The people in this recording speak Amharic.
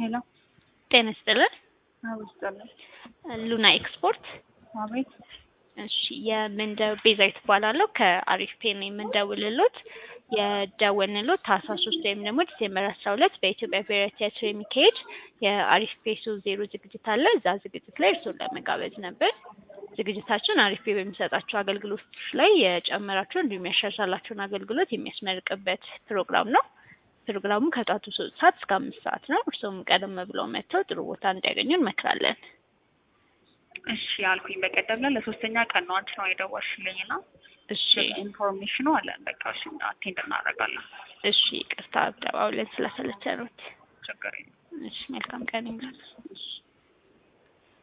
ሄሎ ጤና ይስጥልን። አውስጠለን ሉና ኤክስፖርት። አቤት እሺ የምንደው ቤዛዊት እባላለሁ ከአሪፍ ፔ ነው የምንደውልሎት። የደወልንሎት ታህሳስ ሶስት ወይም ደግሞ ዲሴምበር አስራ ሁለት በኢትዮጵያ ብሔራዊ ቲያትር የሚካሄድ የአሪፍ ፔ ሶስት ዜሮ ዝግጅት አለ። እዛ ዝግጅት ላይ እርስዎን ለመጋበዝ ነበር። ዝግጅታችን አሪፍ ፔ በሚሰጣቸው አገልግሎቶች ላይ የጨመራቸው እንዲሁም ያሻሻላቸውን አገልግሎት የሚያስመርቅበት ፕሮግራም ነው። ፕሮግራሙ ከጧቱ ሶስት ሰዓት እስከ አምስት ሰዓት ነው። እርስዎም ቀደም ብለው መጥተው ጥሩ ቦታ እንዲያገኙ እንመክራለን። እሺ አልኩኝ። በቀደም ላይ ለሶስተኛ ቀን ነው አንቺ ነው የደወልሽልኝ እና እሺ ኢንፎርሜሽኑ አለን። በቃ እሺ አቴንድ እናደርጋለን። እሺ ቅርታ ተባብለን ስለሰለቸኑት። ችግር የለም። እሺ መልካም ቀን ይሁን። እሺ